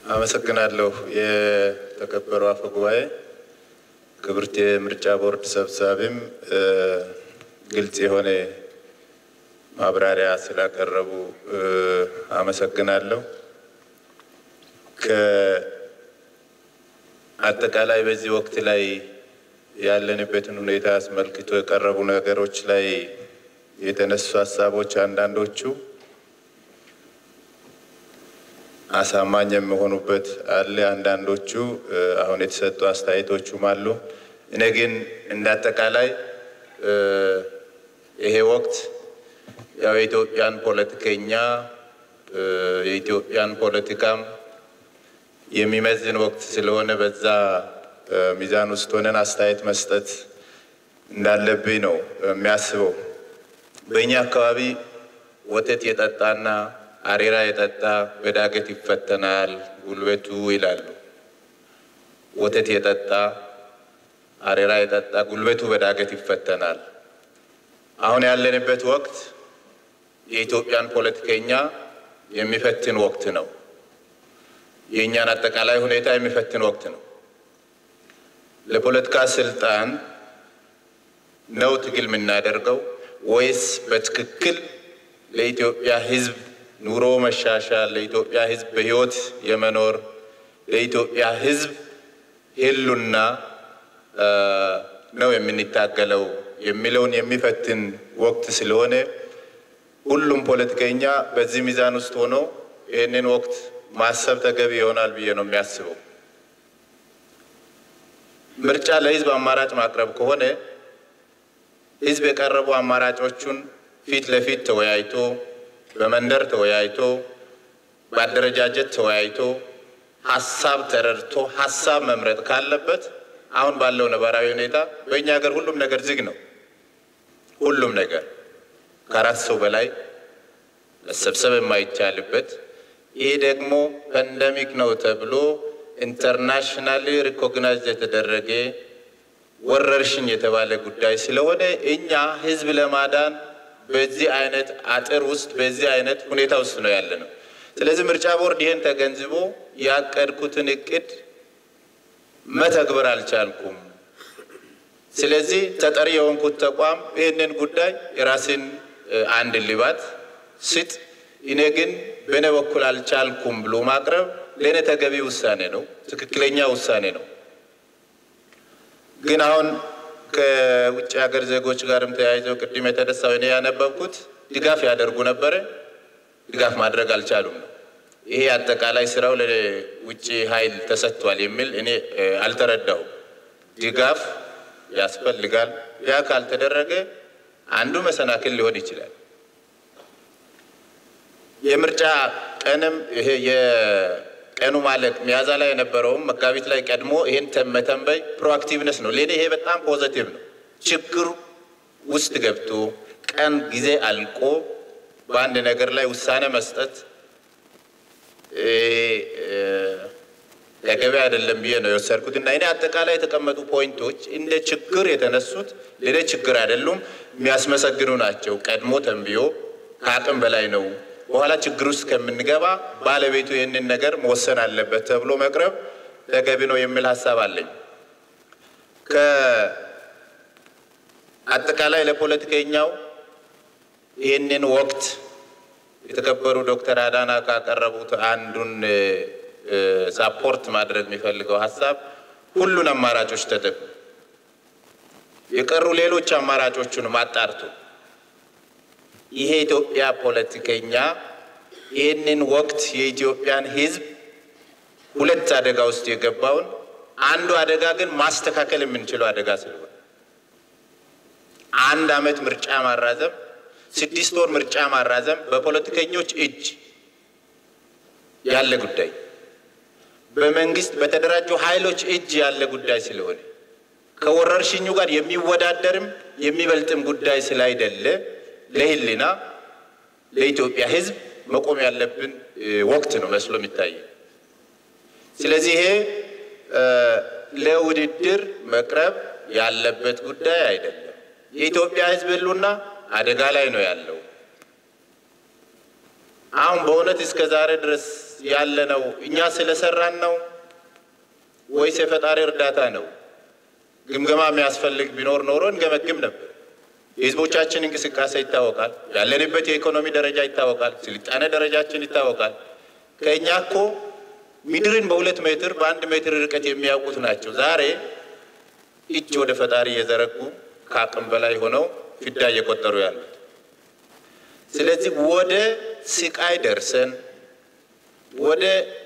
አመሰግናለሁ። የተከበሩ አፈ ጉባኤ፣ ክብርት የምርጫ ቦርድ ሰብሳቢም ግልጽ የሆነ ማብራሪያ ስላቀረቡ አመሰግናለሁ። ከአጠቃላይ በዚህ ወቅት ላይ ያለንበትን ሁኔታ አስመልክቶ የቀረቡ ነገሮች ላይ የተነሱ ሀሳቦች አንዳንዶቹ አሳማኝ የሚሆኑበት አለ። አንዳንዶቹ አሁን የተሰጡ አስተያየቶቹም አሉ። እኔ ግን እንደ አጠቃላይ ይሄ ወቅት ያው የኢትዮጵያን ፖለቲከኛ የኢትዮጵያን ፖለቲካም የሚመዝን ወቅት ስለሆነ በዛ ሚዛን ውስጥ ሆነን አስተያየት መስጠት እንዳለብኝ ነው የሚያስበው። በእኛ አካባቢ ወተት የጠጣና አሬራ የጠጣ በዳገት ይፈተናል ጉልበቱ ይላሉ። ወተት የጠጣ አሬራ የጠጣ ጉልበቱ በዳገት ይፈተናል። አሁን ያለንበት ወቅት የኢትዮጵያን ፖለቲከኛ የሚፈትን ወቅት ነው። የእኛን አጠቃላይ ሁኔታ የሚፈትን ወቅት ነው። ለፖለቲካ ስልጣን ነው ትግል የምናደርገው ወይስ በትክክል ለኢትዮጵያ ሕዝብ ኑሮ መሻሻል፣ ለኢትዮጵያ ሕዝብ በህይወት የመኖር ለኢትዮጵያ ሕዝብ ህሉና ነው የምንታገለው የሚለውን የሚፈትን ወቅት ስለሆነ ሁሉም ፖለቲከኛ በዚህ ሚዛን ውስጥ ሆኖ ይህንን ወቅት ማሰብ ተገቢ ይሆናል ብዬ ነው የሚያስበው። ምርጫ ለህዝብ አማራጭ ማቅረብ ከሆነ ህዝብ የቀረቡ አማራጮቹን ፊት ለፊት ተወያይቶ በመንደር ተወያይቶ በአደረጃጀት ተወያይቶ ሀሳብ ተረድቶ ሀሳብ መምረጥ ካለበት አሁን ባለው ነባራዊ ሁኔታ በእኛ ሀገር ሁሉም ነገር ዝግ ነው። ሁሉም ነገር ከአራት ሰው በላይ መሰብሰብ የማይቻልበት ይህ ደግሞ ፓንደሚክ ነው ተብሎ ኢንተርናሽናሊ ሪኮግናይዝ የተደረገ ወረርሽኝ የተባለ ጉዳይ ስለሆነ እኛ ህዝብ ለማዳን በዚህ አይነት አጥር ውስጥ በዚህ አይነት ሁኔታ ውስጥ ነው ያለ ነው። ስለዚህ ምርጫ ቦርድ ይህን ተገንዝቦ ያቀድኩትን እቅድ መተግበር አልቻልኩም። ስለዚህ ተጠሪ የሆንኩት ተቋም ይህንን ጉዳይ የራስን አንድ ልባት ስጥ፣ እኔ ግን በእኔ በኩል አልቻልኩም ብሎ ማቅረብ ለእኔ ተገቢ ውሳኔ ነው፣ ትክክለኛ ውሳኔ ነው። ግን አሁን ከውጭ ሀገር ዜጎች ጋርም ተያይዘው ቅድም የተነሳው እኔ ያነበብኩት ድጋፍ ያደርጉ ነበረ፣ ድጋፍ ማድረግ አልቻሉም ነው። ይሄ አጠቃላይ ስራው ለውጭ ኃይል ተሰጥቷል የሚል እኔ አልተረዳሁም። ድጋፍ ያስፈልጋል። ያ ካልተደረገ አንዱ መሰናክል ሊሆን ይችላል። የምርጫ ቀንም ይሄ የቀኑ ማለቅ ሚያዝያ ላይ የነበረውም መጋቢት ላይ ቀድሞ ይሄን መተንበይ ፕሮአክቲቭነስ ነው። ለእኔ ይሄ በጣም ፖዘቲቭ ነው። ችግር ውስጥ ገብቶ ቀን ጊዜ አልቆ በአንድ ነገር ላይ ውሳኔ መስጠት ተገቢ አይደለም ብዬ ነው የወሰድኩት እና እኔ አጠቃላይ የተቀመጡ ፖይንቶች እንደ ችግር የተነሱት ለእኔ ችግር አይደሉም፣ የሚያስመሰግኑ ናቸው። ቀድሞ ተንብዮ ከአቅም በላይ ነው፣ በኋላ ችግር ውስጥ ከምንገባ ባለቤቱ ይህንን ነገር መወሰን አለበት ተብሎ መቅረብ ተገቢ ነው የሚል ሀሳብ አለኝ። ከአጠቃላይ ለፖለቲከኛው ይህንን ወቅት የተከበሩ ዶክተር አዳና ካቀረቡት አንዱን ሳፖርት ማድረግ የሚፈልገው ሀሳብ ሁሉን አማራጮች ተጠቅሞ የቀሩ ሌሎች አማራጮቹንም አጣርቶ ይሄ የኢትዮጵያ ፖለቲከኛ ይህንን ወቅት የኢትዮጵያን ሕዝብ ሁለት አደጋ ውስጥ የገባውን አንዱ አደጋ ግን ማስተካከል የምንችለው አደጋ ስለሆነ አንድ ዓመት ምርጫ ማራዘም ስድስት ወር ምርጫ ማራዘም በፖለቲከኞች እጅ ያለ ጉዳይ በመንግስት በተደራጁ ኃይሎች እጅ ያለ ጉዳይ ስለሆነ ከወረርሽኙ ጋር የሚወዳደርም የሚበልጥም ጉዳይ ስላይደለ ለህልና ለኢትዮጵያ ህዝብ መቆም ያለብን ወቅት ነው መስሎ የሚታየ። ስለዚህ ይሄ ለውድድር መቅረብ ያለበት ጉዳይ አይደለም። የኢትዮጵያ ህዝብ ህሉና አደጋ ላይ ነው ያለው። አሁን በእውነት እስከ ዛሬ ድረስ ያለነው እኛ ስለሰራን ነው ወይስ የፈጣሪ እርዳታ ነው? ግምገማ የሚያስፈልግ ቢኖር ኖሮ እንገመግም ነበር። የህዝቦቻችን እንቅስቃሴ ይታወቃል። ያለንበት የኢኮኖሚ ደረጃ ይታወቃል። ስልጣኔ ደረጃችን ይታወቃል። ከእኛ እኮ ምድርን በሁለት ሜትር በአንድ ሜትር ርቀት የሚያውቁት ናቸው። ዛሬ እጅ ወደ ፈጣሪ እየዘረጉ ከአቅም በላይ ሆነው ፍዳ እየቆጠሩ ያሉት። ስለዚህ ወደ ስቃይ ደርሰን ወደ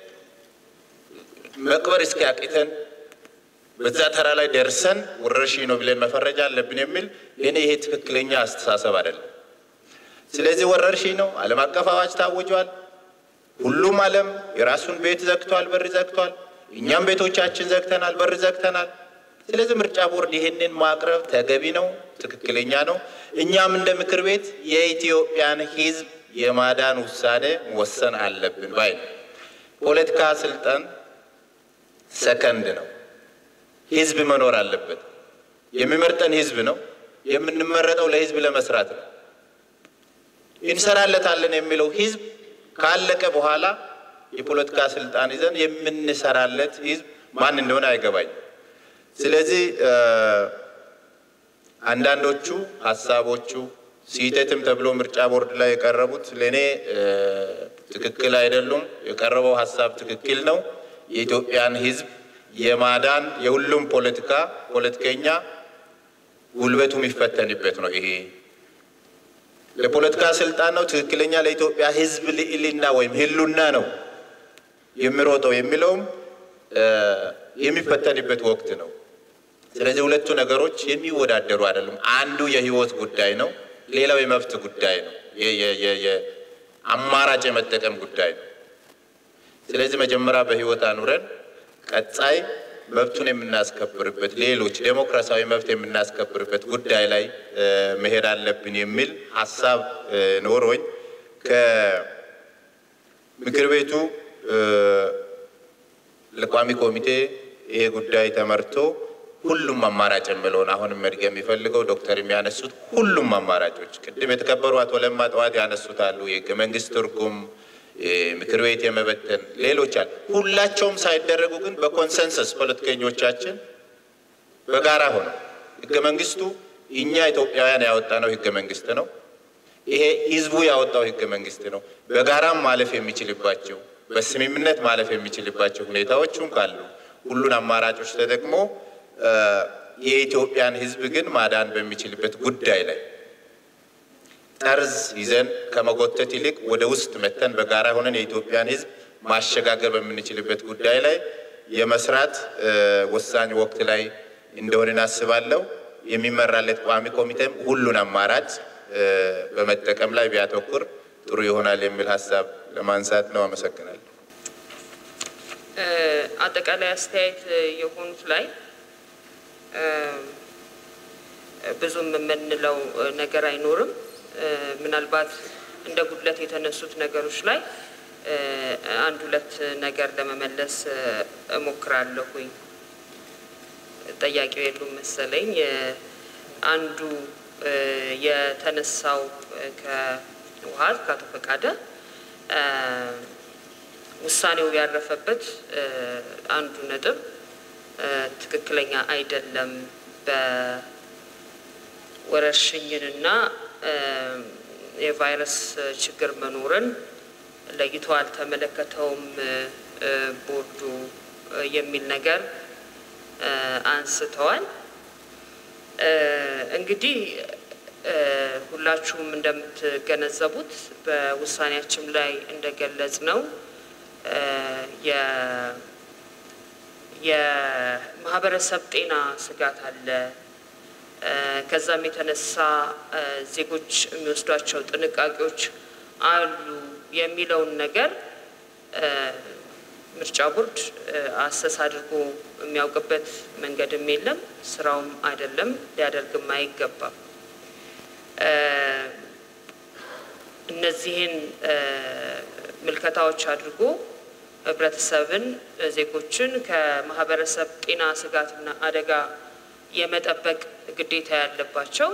መቅበር እስኪያቅተን በዛ ተራ ላይ ደርሰን ወረርሽኝ ነው ብለን መፈረጃ አለብን የሚል ለእኔ ይሄ ትክክለኛ አስተሳሰብ አይደለም። ስለዚህ ወረርሽኝ ነው፣ ዓለም አቀፍ አዋጅ ታውጇል። ሁሉም ዓለም የራሱን ቤት ዘግቷል፣ በር ዘግቷል። እኛም ቤቶቻችን ዘግተናል፣ በር ዘግተናል። ስለዚህ ምርጫ ቦርድ ይህንን ማቅረብ ተገቢ ነው፣ ትክክለኛ ነው። እኛም እንደ ምክር ቤት የኢትዮጵያን ሕዝብ የማዳን ውሳኔ መወሰን አለብን ባይ ነው። ፖለቲካ ስልጣን ሰከንድ ነው። ህዝብ መኖር አለበት። የሚመርጠን ህዝብ ነው። የምንመረጠው ለህዝብ ለመስራት ነው። እንሰራለታለን የሚለው ህዝብ ካለቀ በኋላ የፖለቲካ ስልጣን ይዘን የምንሰራለት ህዝብ ማን እንደሆነ አይገባኝም። ስለዚህ አንዳንዶቹ ሀሳቦቹ ስህተትም ተብሎ ምርጫ ቦርድ ላይ የቀረቡት ለእኔ ትክክል አይደሉም። የቀረበው ሀሳብ ትክክል ነው። የኢትዮጵያን ህዝብ የማዳን የሁሉም ፖለቲካ ፖለቲከኛ ጉልበቱ የሚፈተንበት ነው። ይሄ ለፖለቲካ ስልጣን ነው ትክክለኛ ለኢትዮጵያ ህዝብ ልዕልና ወይም ህሉና ነው የሚሮጠው የሚለውም የሚፈተንበት ወቅት ነው። ስለዚህ ሁለቱ ነገሮች የሚወዳደሩ አይደሉም። አንዱ የህይወት ጉዳይ ነው፣ ሌላው የመብት ጉዳይ ነው፣ አማራጭ የመጠቀም ጉዳይ ነው። ስለዚህ መጀመሪያ በህይወት አኑረን ቀጣይ መብቱን የምናስከብርበት ሌሎች ዴሞክራሲያዊ መብት የምናስከብርበት ጉዳይ ላይ መሄድ አለብን የሚል ሀሳብ ኖሮኝ ከምክር ቤቱ ለቋሚ ኮሚቴ ይሄ ጉዳይ ተመርቶ ሁሉም አማራጭ የምለውን አሁንም መድገም የሚፈልገው ዶክተር የሚያነሱት ሁሉም አማራጮች ቅድም የተከበሩ አቶ ለማ ጠዋት ያነሱት አሉ የህገ መንግስት ትርጉም ምክር ቤት የመበተን ሌሎች አሉ። ሁላቸውም ሳይደረጉ ግን በኮንሰንሰስ ፖለቲከኞቻችን በጋራ ሆነው ህገ መንግስቱ እኛ ኢትዮጵያውያን ያወጣነው ህገ መንግስት ነው። ይሄ ህዝቡ ያወጣው ህገ መንግስት ነው። በጋራም ማለፍ የሚችልባቸው በስምምነት ማለፍ የሚችልባቸው ሁኔታዎቹም ካሉ ሁሉን አማራጮች ተጠቅሞ የኢትዮጵያን ህዝብ ግን ማዳን በሚችልበት ጉዳይ ላይ ጠርዝ ይዘን ከመጎተት ይልቅ ወደ ውስጥ መተን በጋራ ሆነን የኢትዮጵያን ህዝብ ማሸጋገር በምንችልበት ጉዳይ ላይ የመስራት ወሳኝ ወቅት ላይ እንደሆነ አስባለሁ። የሚመራለት ቋሚ ኮሚቴም ሁሉን አማራጭ በመጠቀም ላይ ቢያተኩር ጥሩ ይሆናል የሚል ሀሳብ ለማንሳት ነው። አመሰግናለሁ። አጠቃላይ አስተያየት የሆኑት ላይ ብዙም የምንለው ነገር አይኖርም። ምናልባት እንደ ጉድለት የተነሱት ነገሮች ላይ አንድ ሁለት ነገር ለመመለስ እሞክራለሁኝ። ጠያቂው የሉም መሰለኝ። አንዱ የተነሳው ከህወሓት ከአቶ ፈቃደ ውሳኔው ያረፈበት አንዱ ነጥብ ትክክለኛ አይደለም በወረርሽኝንና የቫይረስ ችግር መኖርን ለይቶ አልተመለከተውም ቦርዱ የሚል ነገር አንስተዋል። እንግዲህ ሁላችሁም እንደምትገነዘቡት በውሳኔያችን ላይ እንደገለጽ ነው የማህበረሰብ ጤና ስጋት አለ። ከዛም የተነሳ ዜጎች የሚወስዷቸው ጥንቃቄዎች አሉ የሚለውን ነገር ምርጫ ቦርድ አሰስ አድርጎ የሚያውቅበት መንገድም የለም፣ ስራውም አይደለም፣ ሊያደርግም አይገባም። እነዚህን ምልከታዎች አድርጎ ህብረተሰብን፣ ዜጎችን ከማህበረሰብ ጤና ስጋትና አደጋ የመጠበቅ ግዴታ ያለባቸው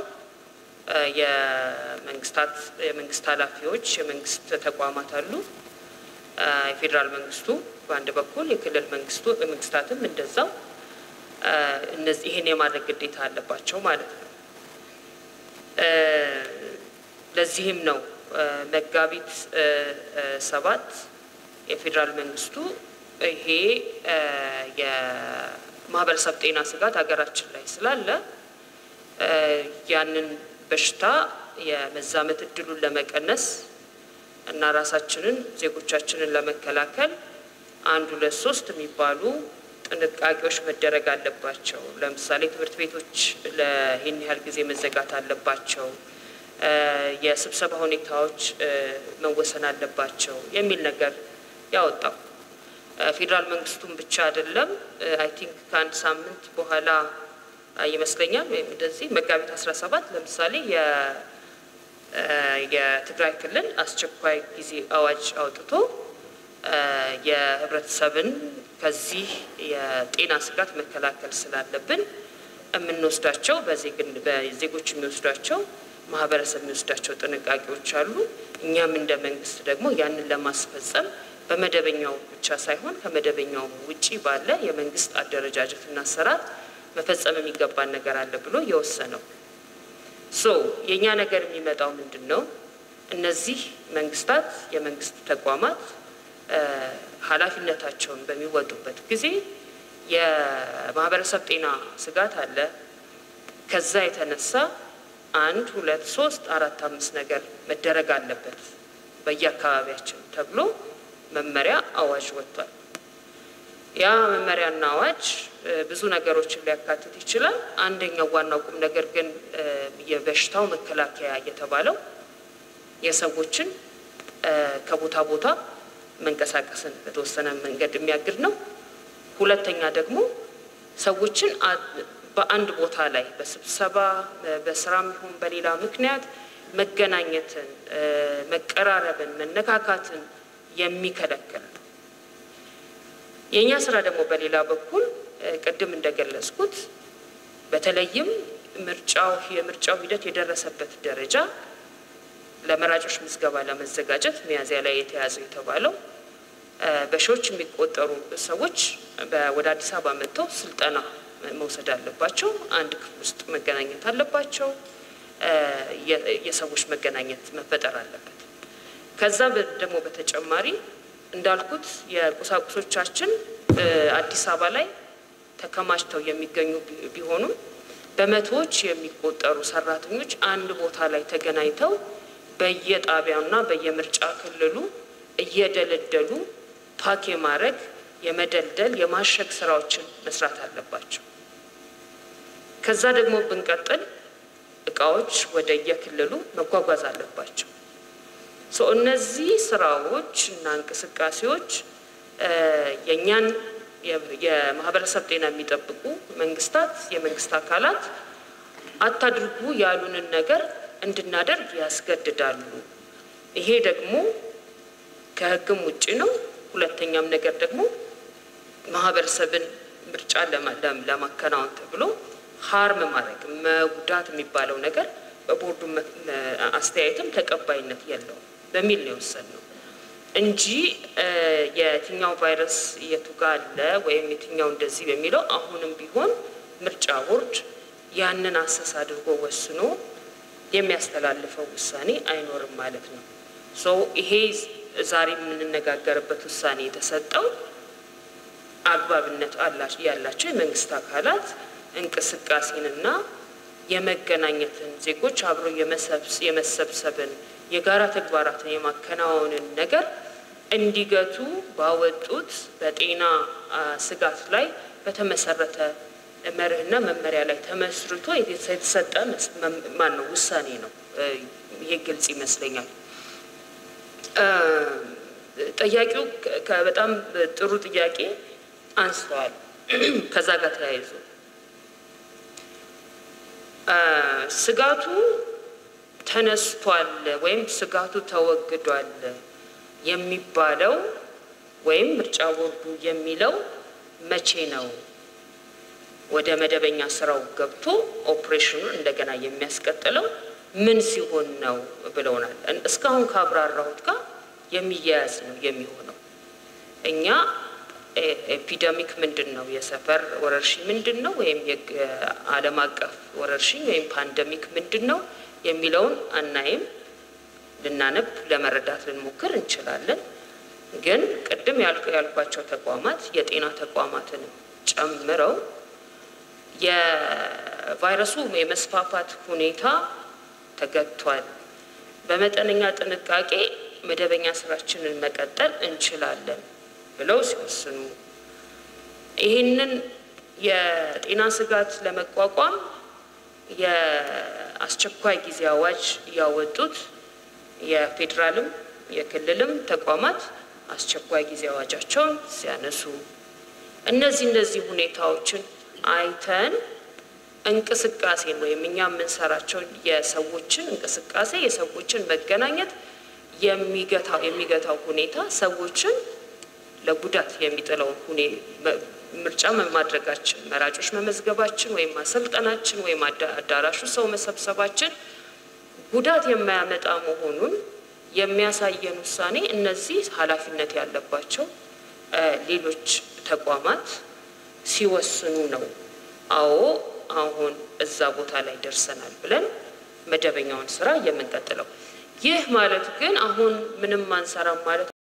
የመንግስታት የመንግስት ኃላፊዎች የመንግስት ተቋማት አሉ። የፌዴራል መንግስቱ በአንድ በኩል የክልል መንግስቱ መንግስታትም እንደዛው እነዚህ ይህን የማድረግ ግዴታ አለባቸው ማለት ነው። ለዚህም ነው መጋቢት ሰባት የፌዴራል መንግስቱ ይሄ የማህበረሰብ ጤና ስጋት ሀገራችን ላይ ስላለ ያንን በሽታ የመዛመት እድሉን ለመቀነስ እና ራሳችንን ዜጎቻችንን ለመከላከል አንድ ሁለት ሶስት የሚባሉ ጥንቃቄዎች መደረግ አለባቸው። ለምሳሌ ትምህርት ቤቶች ለይህን ያህል ጊዜ መዘጋት አለባቸው፣ የስብሰባ ሁኔታዎች መወሰን አለባቸው የሚል ነገር ያወጣው ፌዴራል መንግስቱን ብቻ አይደለም። አይ ቲንክ ከአንድ ሳምንት በኋላ ይመስለኛል ወይም እንደዚህ መጋቢት አስራ ሰባት ለምሳሌ የትግራይ ክልል አስቸኳይ ጊዜ አዋጅ አውጥቶ የህብረተሰብን ከዚህ የጤና ስጋት መከላከል ስላለብን የምንወስዳቸው በዜጎች የሚወስዷቸው ማህበረሰብ የሚወስዳቸው ጥንቃቄዎች አሉ። እኛም እንደ መንግስት ደግሞ ያንን ለማስፈጸም በመደበኛው ብቻ ሳይሆን ከመደበኛው ውጪ ባለ የመንግስት አደረጃጀትና አሰራር መፈጸም የሚገባን ነገር አለ ብሎ የወሰነው ሶ የእኛ ነገር የሚመጣው ምንድን ነው? እነዚህ መንግስታት የመንግስት ተቋማት ኃላፊነታቸውን በሚወጡበት ጊዜ የማህበረሰብ ጤና ስጋት አለ። ከዛ የተነሳ አንድ ሁለት ሶስት አራት አምስት ነገር መደረግ አለበት በየአካባቢያችን ተብሎ መመሪያ አዋጅ ወጥቷል። ያ መመሪያና አዋጅ ብዙ ነገሮችን ሊያካትት ይችላል። አንደኛው ዋናው ቁም ነገር ግን የበሽታው መከላከያ የተባለው የሰዎችን ከቦታ ቦታ መንቀሳቀስን በተወሰነ መንገድ የሚያግድ ነው። ሁለተኛ ደግሞ ሰዎችን በአንድ ቦታ ላይ በስብሰባ በስራም ይሁን በሌላ ምክንያት መገናኘትን፣ መቀራረብን፣ መነካካትን የሚከለክል ነው። የእኛ ስራ ደግሞ በሌላ በኩል ቅድም እንደገለጽኩት በተለይም ምርጫው የምርጫው ሂደት የደረሰበት ደረጃ ለመራጮች ምዝገባ ለመዘጋጀት ሚያዝያ ላይ የተያዘው የተባለው በሺዎች የሚቆጠሩ ሰዎች ወደ አዲስ አበባ መጥተው ስልጠና መውሰድ አለባቸው። አንድ ክፍል ውስጥ መገናኘት አለባቸው። የሰዎች መገናኘት መፈጠር አለበት። ከዛ ደግሞ በተጨማሪ እንዳልኩት የቁሳቁሶቻችን አዲስ አበባ ላይ ተከማችተው የሚገኙ ቢሆኑም በመቶዎች የሚቆጠሩ ሰራተኞች አንድ ቦታ ላይ ተገናኝተው በየጣቢያውና በየምርጫ ክልሉ እየደለደሉ ፓክ የማድረግ የመደልደል የማሸግ ስራዎችን መስራት አለባቸው። ከዛ ደግሞ ብንቀጥል እቃዎች ወደ የክልሉ መጓጓዝ አለባቸው። እነዚህ ስራዎች እና እንቅስቃሴዎች የእኛን የማህበረሰብ ጤና የሚጠብቁ መንግስታት፣ የመንግስት አካላት አታድርጉ ያሉንን ነገር እንድናደርግ ያስገድዳሉ። ይሄ ደግሞ ከህግም ውጭ ነው። ሁለተኛም ነገር ደግሞ ማህበረሰብን ምርጫ ለማከናወን ተብሎ ሀርም ማድረግ መጉዳት የሚባለው ነገር በቦርዱ አስተያየትም ተቀባይነት የለውም በሚል ነው የወሰንነው እንጂ የትኛው ቫይረስ የቱ ጋ አለ ወይም የትኛው እንደዚህ በሚለው አሁንም ቢሆን ምርጫ ቦርድ ያንን አሰስ አድርጎ ወስኖ የሚያስተላልፈው ውሳኔ አይኖርም ማለት ነው። ሶ ይሄ ዛሬ የምንነጋገርበት ውሳኔ የተሰጠው አግባብነት ያላቸው የመንግስት አካላት እንቅስቃሴንና የመገናኘትን ዜጎች አብሮ የመሰብሰብን የጋራ ተግባራትን የማከናወንን ነገር እንዲገቱ ባወጡት በጤና ስጋት ላይ በተመሰረተ መርህና መመሪያ ላይ ተመስርቶ የተሰጠ ማን ነው ውሳኔ ነው። ይሄ ግልጽ ይመስለኛል። ጠያቂው በጣም ጥሩ ጥያቄ አንስተዋል። ከዛ ጋር ተያይዞ ስጋቱ ተነስቷል ወይም ስጋቱ ተወግዷል የሚባለው ወይም ምርጫ ቦርዱ የሚለው መቼ ነው ወደ መደበኛ ስራው ገብቶ ኦፕሬሽኑን እንደገና የሚያስቀጥለው ምን ሲሆን ነው ብለውናል። እስካሁን ካብራራሁት ጋር የሚያያዝ ነው የሚሆነው። እኛ ኤፒደሚክ ምንድን ነው፣ የሰፈር ወረርሽኝ ምንድን ነው፣ ወይም የዓለም አቀፍ ወረርሽኝ ወይም ፓንደሚክ ምንድን ነው የሚለውን አናይም። ልናነብ ለመረዳት ልንሞክር እንችላለን። ግን ቅድም ያልኳቸው ተቋማት የጤና ተቋማትን ጨምረው የቫይረሱ የመስፋፋት ሁኔታ ተገጥቷል፣ በመጠነኛ ጥንቃቄ መደበኛ ስራችንን መቀጠል እንችላለን ብለው ሲወስኑ ይህንን የጤና ስጋት ለመቋቋም የአስቸኳይ ጊዜ አዋጅ ያወጡት የፌዴራልም የክልልም ተቋማት አስቸኳይ ጊዜ አዋጃቸውን ሲያነሱ እነዚህ እነዚህ ሁኔታዎችን አይተን እንቅስቃሴን ወይም እኛ የምንሰራቸውን የሰዎችን እንቅስቃሴ የሰዎችን መገናኘት የሚገታው የሚገታው ሁኔታ ሰዎችን ለጉዳት የሚጥለውን ሁኔ ምርጫ ማድረጋችን፣ መራጮች መመዝገባችን ወይም ማሰልጠናችን ወይም አዳራሹ ሰው መሰብሰባችን ጉዳት የማያመጣ መሆኑን የሚያሳየን ውሳኔ እነዚህ ኃላፊነት ያለባቸው ሌሎች ተቋማት ሲወስኑ ነው። አዎ አሁን እዛ ቦታ ላይ ደርሰናል ብለን መደበኛውን ስራ የምንቀጥለው። ይህ ማለት ግን አሁን ምንም አንሰራም ማለት